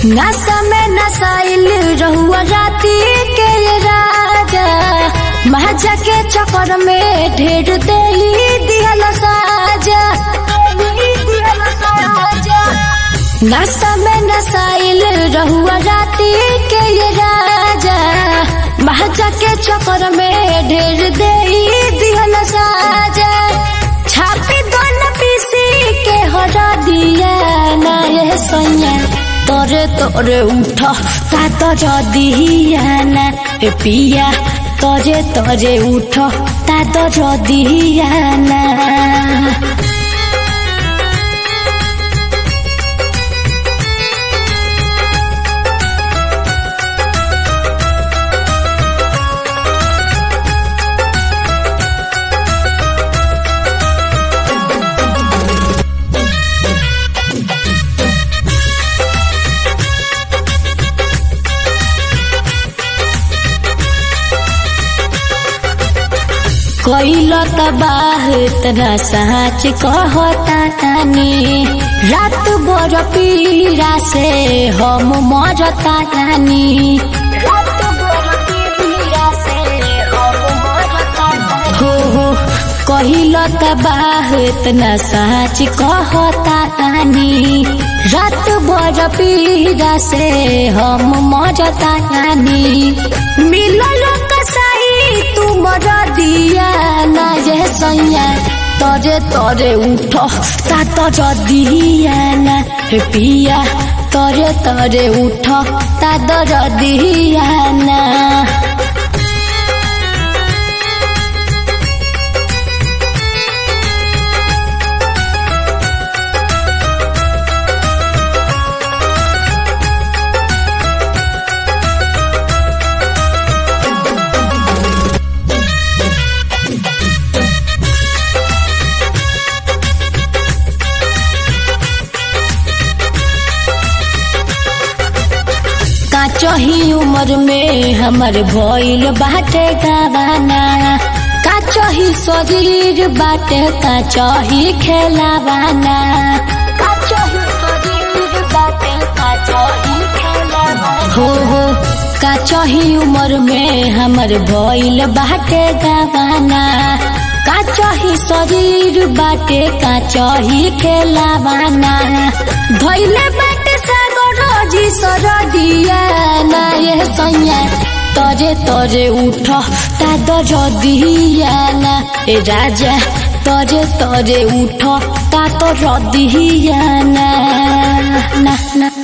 नशा में नशाइल रहुआ राती के राजा महाजा के चक्कर में ढेर दे दिहल साजा नशा में नशाइल रहुआ राती के राजा महाजा के चक्कर में ढेर दे दिहल साजा छापी दोन पीसी के हरा दिया ना ये सैया तोरे तोरे उठ ता तो जदिया ना ए पिया तोरे तोरे उठ ता तो जदिया ना कैल तबाह तना साच कहता तानी रात भर पीड़ा से हम मरता तानी हो हो कहिल तबाह तना साच कहता तानी रात भर पीड़ा से हम मरता तानी मिलल कसाई तुम दिया ना ये सैया तरे तरे उठ ता तो जदिया ना हे पिया तरे तरे उठ ता तो जदिया ना काचही उम्र में हमर भइल बाटे गावाना काचही शरीर बाटे काचही खेलावाना हो हो काचही उम्र में हमर भइल बाटे गावाना काचही शरीर बाटे काचही खेलावाना धइले बाटे सागर जी सरदिया ना ये सैया तरे तरे उठ ता दर दिया ना ए राजा तरे तरे उठ ता तो रदिया ना ना ना